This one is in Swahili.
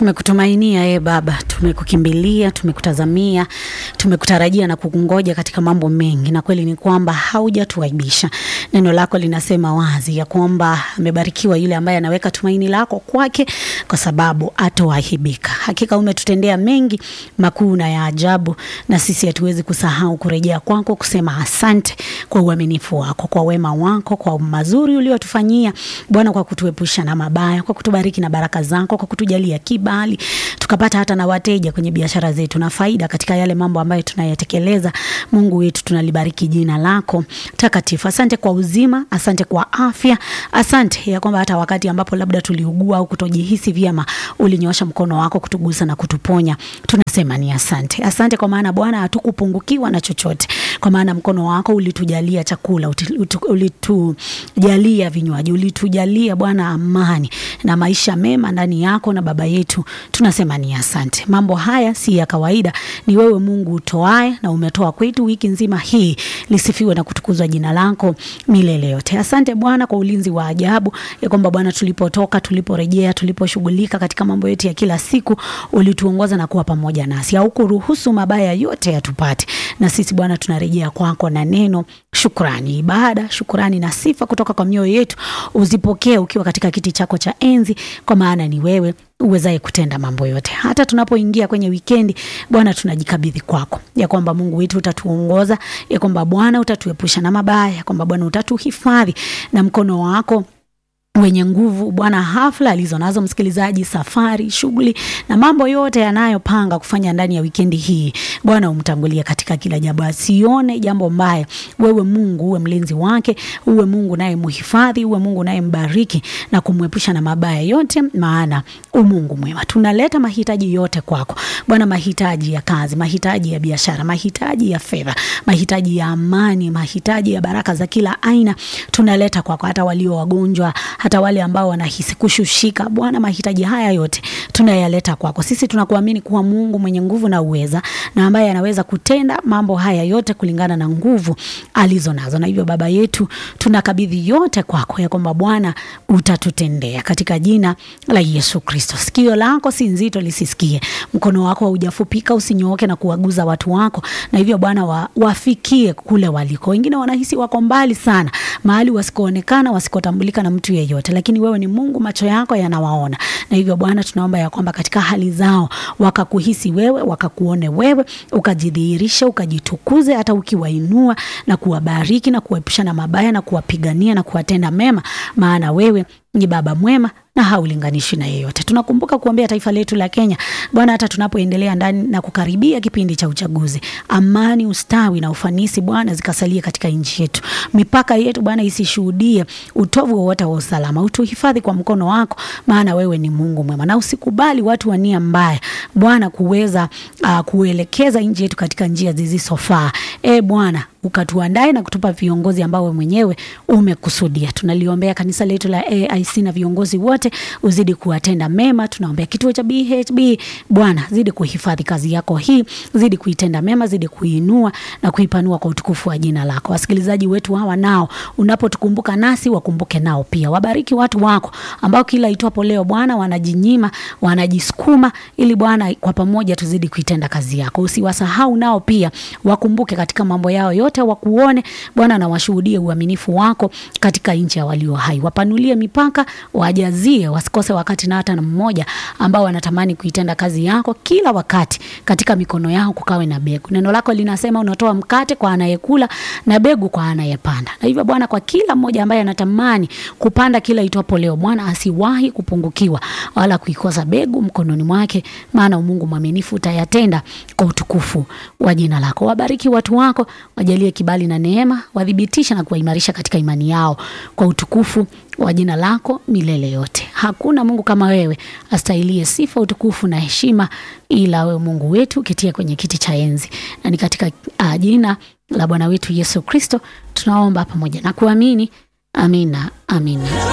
Tumekutumainia e Baba, tumekukimbilia, tumekutazamia, tumekutarajia na kukungoja katika mambo mengi, na kweli ni kwamba haujatuaibisha. Neno lako linasema wazi ya kwamba amebarikiwa yule ambaye anaweka tumaini lako kwake, kwa sababu atoaibika. Hakika umetutendea mengi makuu na ya ajabu, na sisi hatuwezi kusahau kurejea kwako, kusema asante kwa uaminifu wako, kwa wema wako, kwa mazuri uliotufanyia Bwana, kwa kutuepusha na mabaya, kwa kutubariki na baraka zako, kwa kutujalia kibali tukapata hata na wateja kwenye biashara zetu na faida katika yale mambo ambayo tunayatekeleza. Mungu wetu, tunalibariki jina lako takatifu. Asante kwa uzima, asante kwa afya, asante ya kwamba hata wakati ambapo labda tuliugua au kutojihisi vyema, ulinyoosha mkono wako kutugusa na kutuponya. Tunasema ni asante, asante kwa maana Bwana hatukupungukiwa na chochote, kwa maana mkono wako ulitujalia chakula, ulitujalia vinywaji, ulitujalia Bwana amani na maisha mema ndani yako na baba yetu tunasema ni asante. Mambo haya si ya kawaida, ni wewe Mungu utoae, na umetoa kwetu wiki nzima hii. Lisifiwe na kutukuzwa jina lako milele yote. Asante Bwana kwa ulinzi wa ajabu, ya kwamba Bwana tulipotoka, tuliporejea, tuliposhughulika katika mambo yetu ya kila siku, ulituongoza na kuwa pamoja nasi, haukuruhusu mabaya yote yatupate. Na sisi Bwana tunarejea kwako na neno shukrani, ibada, shukrani na sifa kutoka kwa mioyo yetu, uzipokee ukiwa katika kiti chako cha enzi, kwa maana ni wewe uwezaye kutenda mambo yote. Hata tunapoingia kwenye wikendi, Bwana, tunajikabidhi kwako, ya kwamba Mungu wetu utatuongoza, ya kwamba Bwana utatuepusha na mabaya, ya kwamba Bwana utatuhifadhi na mkono wako wenye nguvu Bwana, hafla alizo nazo msikilizaji, safari, shughuli na mambo yote yanayopanga kufanya ndani ya wikendi hii, Bwana umtangulie katika kila jambo, asione jambo mbaya. Wewe Mungu uwe mlinzi wake, uwe Mungu naye muhifadhi, uwe Mungu naye mbariki na kumwepusha na mabaya yote, maana umungu mwema. Tunaleta mahitaji yote kwako Bwana, mahitaji ya kazi, mahitaji ya biashara, mahitaji ya fedha, mahitaji ya amani, mahitaji ya baraka za kila aina tunaleta kwako, hata walio wagonjwa hata wale ambao wanahisi kushushika, Bwana, mahitaji haya yote tunayaleta kwako. Sisi tunakuamini kuwa Mungu mwenye nguvu na uweza, na ambaye anaweza kutenda mambo haya yote kulingana na nguvu alizo nazo. Na hivyo Baba yetu, tunakabidhi yote kwako, ya kwamba Bwana utatutendea katika jina la Yesu Kristo. Sikio lako si nzito lisisikie, mkono wako haujafupika usinyooke na kuwaguza watu wako, na hivyo Bwana wa, wafikie kule waliko. Wengine wanahisi wako mbali sana, mahali wasikoonekana, wasikotambulika na mtu yeyote yote lakini wewe ni Mungu, macho yako yanawaona. Na hivyo Bwana, tunaomba ya kwamba katika hali zao wakakuhisi wewe, wakakuone wewe, ukajidhihirisha, ukajitukuze, hata ukiwainua na kuwabariki na kuwaepusha na mabaya na kuwapigania na kuwatenda mema, maana wewe ni Baba mwema na haulinganishi na yeyote. Tunakumbuka kuombea taifa letu la Kenya Bwana, hata tunapoendelea ndani na kukaribia kipindi cha uchaguzi, amani, ustawi na ufanisi Bwana zikasalia katika nchi yetu. Mipaka yetu Bwana isishuhudie utovu wowote wa usalama. Utuhifadhi kwa mkono wako, maana wewe ni Mungu mwema, na usikubali watu wa nia mbaya Bwana kuweza uh, kuelekeza nchi yetu katika njia zisizofaa. E Bwana, ukatuandae na kutupa viongozi ambao wewe mwenyewe umekusudia. Tunaliombea kanisa letu la AIC na viongozi wote, uzidi kuwatenda mema. Tunaombea kituo cha BHB, Bwana zidi kuhifadhi kazi yako hii, zidi kuitenda mema, zidi kuinua na kuipanua kwa utukufu wa jina lako. Wasikilizaji wetu hawa nao, unapotukumbuka nasi wakumbuke nao pia. Wabariki watu wako ambao kila itwapo leo Bwana wanajinyima, wanajisukuma ili Bwana kwa pamoja tuzidi kuitenda kazi yako. Usiwasahau nao pia, wakumbuke katika mambo yao yote wakuone Bwana na washuhudie uaminifu wako katika nchi ya walio hai. Wapanulie mipaka, wajazie, wasikose wakati na hata na mmoja ambao wanatamani kuitenda kazi yako kila wakati. Katika mikono yao kukawe na begu. Neno lako linasema unatoa mkate kwa anayekula na begu kwa anayepanda. Na hivyo Bwana, kwa kila mmoja ambaye anatamani kupanda kila itwapo leo, Bwana asiwahi kupungukiwa wala kuikosa begu mkononi mwake, maana Mungu mwaminifu utayatenda kwa utukufu wa jina lako. Wabariki watu wako, wajalie kibali na neema, wathibitisha na kuwaimarisha katika imani yao kwa utukufu wa jina lako milele yote. Hakuna Mungu kama wewe astahilie sifa, utukufu na heshima, ila wewe Mungu wetu ukitia kwenye kiti cha enzi, na ni katika uh, jina la Bwana wetu Yesu Kristo tunaomba pamoja na kuamini. Amina, amina.